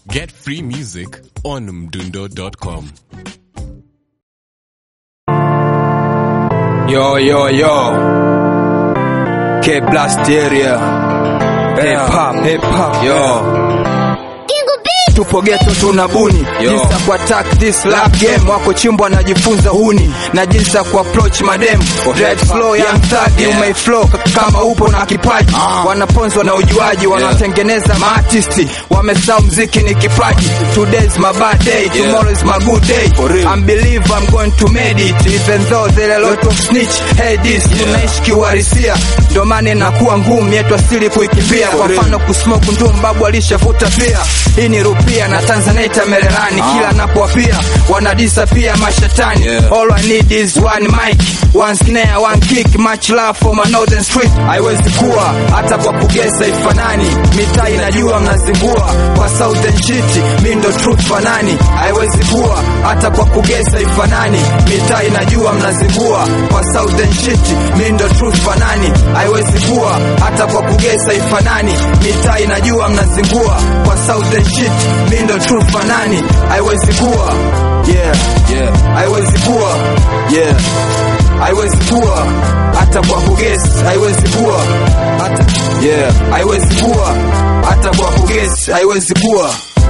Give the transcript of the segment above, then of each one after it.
Get free music on mdundo.com. Yo, yo, yo. K Blast area. Hip hop, hip hop, yo. Tupo geto tunabuni Yo. jinsi ya kuattack this rap game wako chimbwa najifunza huni na jinsi ya kuapproach madem Dread flow young thug you Yeah. may flow kama upo na kipaji Ah. wanaponzwa na ujuaji wanatengeneza maartisti wamesahau mziki ni kipaji today's my bad day tomorrow is my good day For real. I'm believe I'm going to made it even though there are a lot of snitch hey this tunaishi kiuhalisia ndo maana inakuwa ngumu yetu asili kuikimbia kwa real. mfano kusmoke ndumu babu alishavuta pia hii ni rupia na tanzanite merelani Ah. kila napowapia wanadisa pia mashetani Yeah. all I need is one mic one snare one kick much love for my northern street haiwezi kuwa hata kwa kugesa ifanani mitaa inajua mnazingua kwa southern shit mi ndo truth fanani haiwezi kuwa hata kwa kugesa ifanani mitaa inajua mnazingua kwa southern shit mi ndo truth fanani haiwezi kuwa hata kwa kugesa ifanani mitaa inajua mnazingua kwa southern shit mi ndo truth fanani haiwezi kuwa yeah Yeah. haiwezi kuwa yeah haiwezi kuwa hata kwa kugesi haiwezi kuwa hata yeah haiwezi kuwa hata kwa kugesi haiwezi kuwa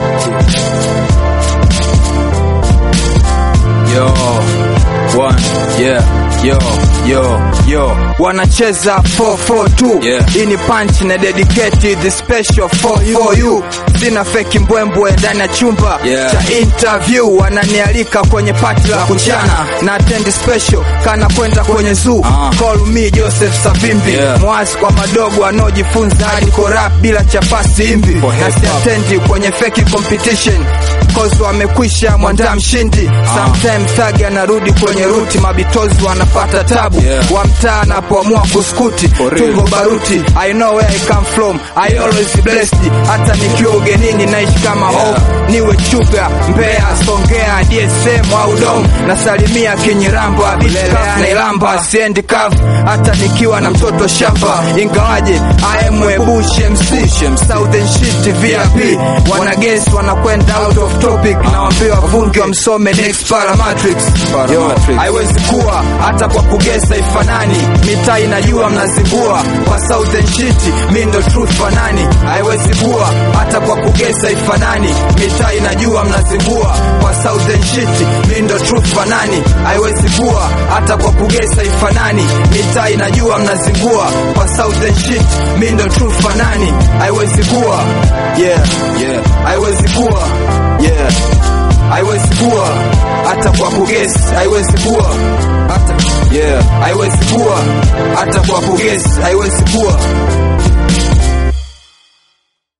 Yo. One. Yeah. Yo. Yo. Yo. wanacheza 442 Yeah. hii ni punch na dedicate the special for you, for you. sina feki mbwembwe ndani ya chumba Yeah. cha interview wananialika kwenye pati la kuchana na attend special kana kwenda kwenye zoo Ah. call me Joseph Savimbi Yeah. mwasi kwa madogo wanaojifunza hadi rap bila chapasi imbi For na hip hop. siatendi kwenye feki competition cause wamekwisha mwandaa mshindi sometime thug anarudi kwenye ruti mabitozi wanapata tabu Yeah. wa mtaa anapoamua kuskuti For real. tungo baruti I know where I come from I always blessed hata nikiwa ugenini naishi kama home niwe chuga Mbeya Songea DSM au Dom nasalimia Kinyirambo Abitka na Ilamba siendi kavu hata nikiwa na mtoto shamba ingawaje I am a Bush MC Southern shit VIP wanagesi wanakwenda out of topic nawaambia vungi wamsome next Paramatrix Yo, Paramatrix. haiwezi kuwa hata kwa kugesa ifanani mitaa inajua mnazingua kwa southern shit mi ndo truth fanani haiwezi kuwa hata kwa kugesa ifanani mitaa inajua mnazingua kwa southern shit mi ndo truth fanani haiwezi kuwa hata kwa kugesa ifanani mitaa inajua mnazingua kwa southern shit mi ndo truth fanani haiwezi kuwa yeah Yeah. haiwezi kuwa yeah haiwezi kuwa hata kwa kugesi haiwezi kuwa hata Yeah. haiwezi kuwa hata kwa kugesi haiwezi kuwa